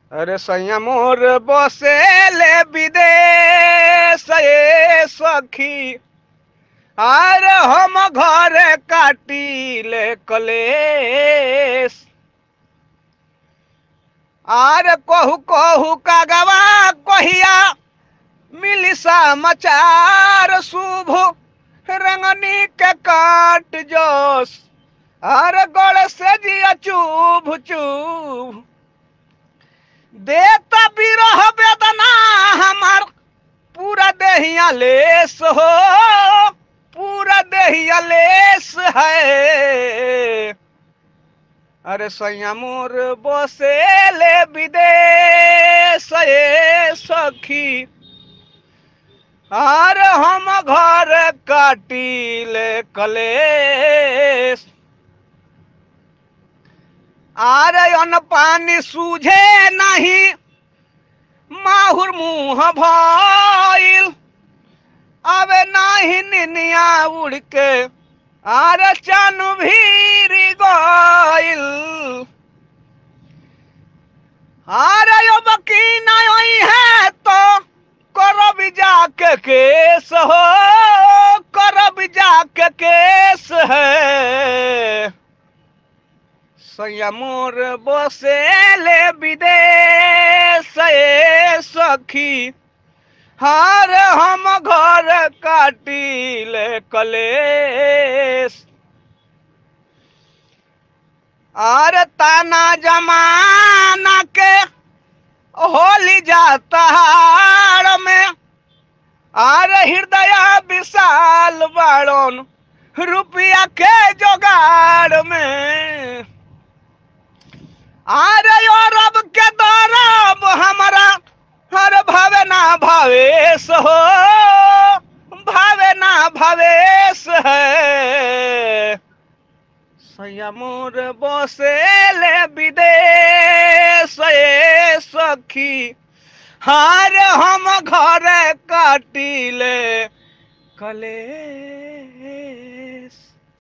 अरे सैया मोर बसेले विदेश ए सखी अरे हम घर काटिले कलेश आर कहू कहू का गवा कहिया मिली समाचार शुभ रंगनी के काट जोश अरे गड़ से जिया चुभ चुभ देता बिरह वेदना हमार पूरा देहिया लेस हो पूरा देहिया लेस है अरे सैया मोर बसेले विदेश ए सखी अरे हम घर काटिले कलेश आरे अन्न पानी सूझे नहीं माहुर मुंह भइल अबे नाही निनिया उड़ के आरे चानु भीरी गइल आरे यो बकी नहीं है तो करब जाके केस हो करब जाके केस है सैया मोर बसेले विदेश ए सखी हार हम घर काटिले कलेश आर ताना जमाना के होली जाता हार में आर हृदय विशाल बाड़न रुपया के जोगाड़ में अरे यो रब के दरब हमारा हर भावे ना भावेश हो भावे ना भावेश है सैया मोर बसेले विदेश ए सखी हार हम घर काटिले कले